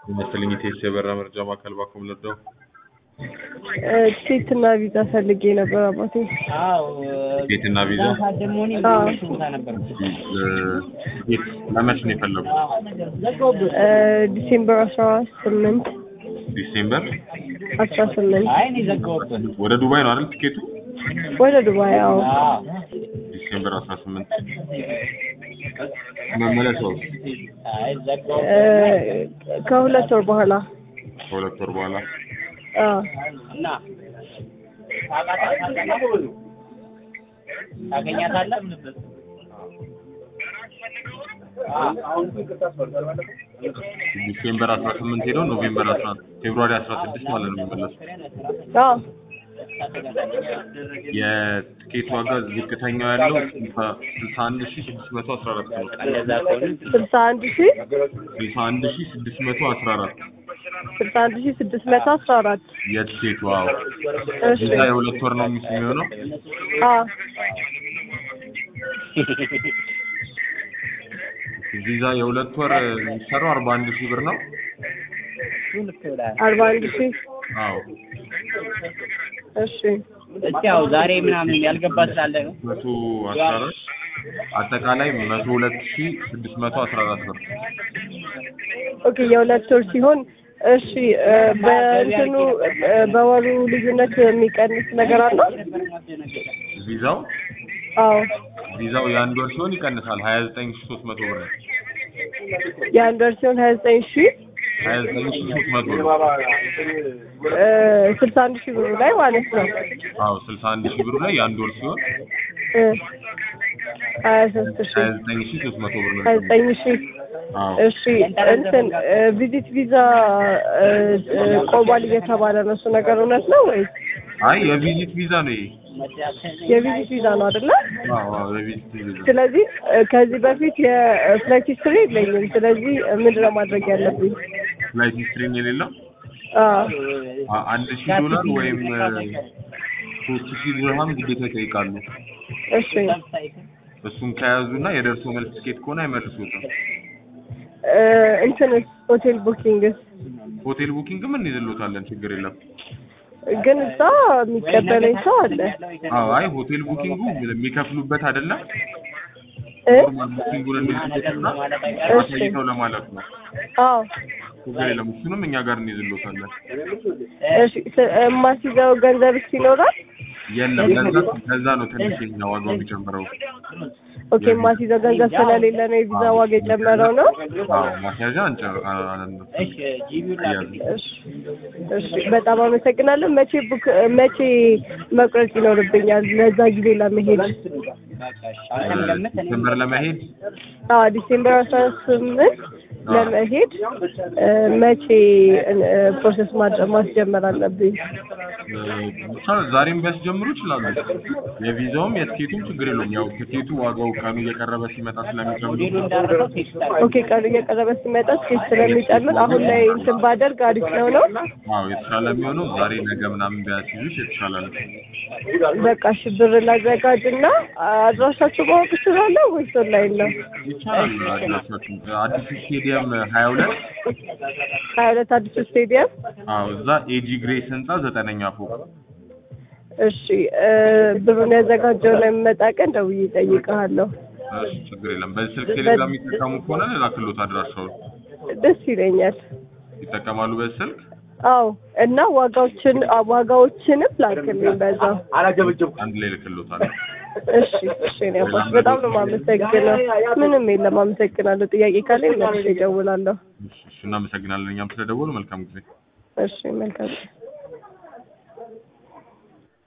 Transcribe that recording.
ይመስልኝ ኢቴስ የበራ መረጃ ማዕከል ባኮም ለዳው ቲኬት እና ቪዛ ፈልጌ ነበር አባቴ። ቲኬት እና ቪዛ አዎ ቲኬት ለመች ነው የፈለጉት? እ ዲሴምበር አስራ ስምንት ዲሴምበር አስራ ስምንት ወደ ዱባይ ነው አይደል ቲኬቱ? ወደ ዱባይ። አዎ ዲሴምበር 18 መመለሻው እ ከሁለት ወር በኋላ ከሁለት ወር በኋላ አዎ ዲሴምበር 18 ሄደው ኖቬምበር 11 ፌብሩዋሪ 16 ማለት ነው የሚመለሱት። አዎ የትኬት ዋጋ ዝቅተኛው ያለው 61614 ነው። ስልሳ አንድ ሺ 61614 ስልሳ አንድ ሺ ስድስት መቶ አስራ አራት የትኬቱ ዋው እሺ ቪዛ የሁለት ወር ነው የሚስ የሚሆነው አዎ ቪዛ የሁለት ወር የሚሰራው 41 ሺህ ብር ነው። አርባ አንድ ሺ አዎ እሺ እስኪ ያው ዛሬ ምናምን ያልገባ ስላለ ነው። 114 አጠቃላይ 102614 ብር ኦኬ የሁለት ወር ሲሆን እሺ እ በእንትኑ እ በወሩ ልዩነት የሚቀንስ ነገር አለው? ቪዛው አዎ ቪዛው የአንድ ወር ሲሆን ይቀንሳል 29300 ብር ነው። የአንድ ወር ሲሆን ሀያ ዘጠኝ ሺ 29300 ብር እ ስልሳ አንድ ሺህ ብሩ ላይ ማለት ነው አዎ 61 ሺህ ብሩ ላይ የአንድ ወር ሲሆን እ ሀያ ሶስት ሺ 29300 ብር ነው። ሀያ ዘጠኝ ሺ አዎ እሺ እንትን እ ቪዚት ቪዛ እ እ ቆሟል እየተባለ ነው እሱ ነገር እውነት ነው ወይስ አይ የቪዚት ቪዛ ነው ይሄ። የቪዚት ቪዛ ነው አይደለ? አዎ አዎ የቪዚት ቪዛ ስለዚህ እ ከዚህ በፊት የፍላይት ሂስትሪ የለኝም። ስለዚህ እ ምንድን ነው ማድረግ ያለብኝ? ፍላይት ሂስትሪን የሌለው አዎ አ- አንድ ሺህ ዶላር ወይም እ ሶስት ሺህ ድርሃም ግዴታ ይጠይቃሉ። እሺ እሱን ከያዙና የደርሶ መልስ ትኬት ከሆነ አይመልሱትም። እ እንትንስ ሆቴል ቡኪንግስ ሆቴል ቡኪንግ ምን ይዝሎታለን፣ ችግር የለም። ግን እዛ የሚቀበለኝ ሰው አለ አዎ አይ ሆቴል ቡኪንጉ የሚከፍሉበት አይደለም። እ ኖርማል ቡኪንጉን እንዲዝሎትና አሳይተው ለማለፍ ነው። አዎ ችግር የለም። እሱንም እኛ ጋር እንይዝሎታለን። እሺ ስ- የማስይዘው ገንዘብስ ይኖራል? የለም ለዛ ከዛ ነው ትንሽ የኛ ዋጋው የሚጨምረው። ኦኬ የማስይዘው ገንዘብ ስለሌለ ነው የቪዛ ዋጋ የጨመረው ነው? አዎ ማስያዣ አንጨ አ- አ- አያዝም። እሺ እሺ በጣም አመሰግናለሁ። መቼ ቡክ መቼ መቁረጥ ይኖርብኛል ለዛ ጊዜ ለመሄድ? ዲሴምበር ለመሄድ አዎ ዲሴምበር አስራ ስምንት ለመሄድ እ መቼ እ ፕሮሰስ ማድረግ ማስጀመር አለብኝ? እ ብቻ ዛሬም ቢያስጀምሩ ይችላሉ። የቪዛውም የትኬቱም ችግር የለውም። ያው ትኬቱ ዋጋው ቀኑ እየቀረበ ሲመጣ ስለሚጨምሩ ኦኬ ቀኑ እየቀረበ ሲመጣ ስኬት ስለሚጨምር አሁን ላይ እንትን ባደርግ አሪፍ ነው ነው? አዎ የተሻለ የሚሆነው ዛሬ ነገ ምናምን ቢያስይዙት የተሻለ ነው። በቃ እሺ ብር ላዘጋጅና አድራሻችሁ ማወቅ እችላለሁ ወይስ ኦንላይን ነው? ይቻላል። አድራሻችን አዲሱ ስቴዲየም ሀያ ሁለት ሀያ ሁለት አዲሱ ስቴዲየም አዎ እዛ ኤጂ ግሬስ ህንጻ ዘጠነኛ ፎቅ እሺ እ ብሩን ያዘጋጀው ላይ የምመጣ ቀን ደውዬ እጠይቅሃለሁ። እሺ ችግር የለም። በዚህ ስልክ ቴሌግራም የሚጠቀሙ ከሆነ ልላክሎት አድራሻውን ደስ ይለኛል። ይጠቀማሉ በዚህ ስልክ አዎ እና ዋጋዎችን አ ዋጋዎችንም ላክልኝ በዛው። አንድ ላይ ልክሎታል። እሺ እሺ እኔ አባት በጣም ነው የማመሰግነው። ምንም የለም አመሰግናለሁ። ጥያቄ ካለኝ መልሼ እደውላለሁ። እሺ እሺ፣ እናመሰግናለን። እኛም ስለደወሉ መልካም ጊዜ እሺ መልካም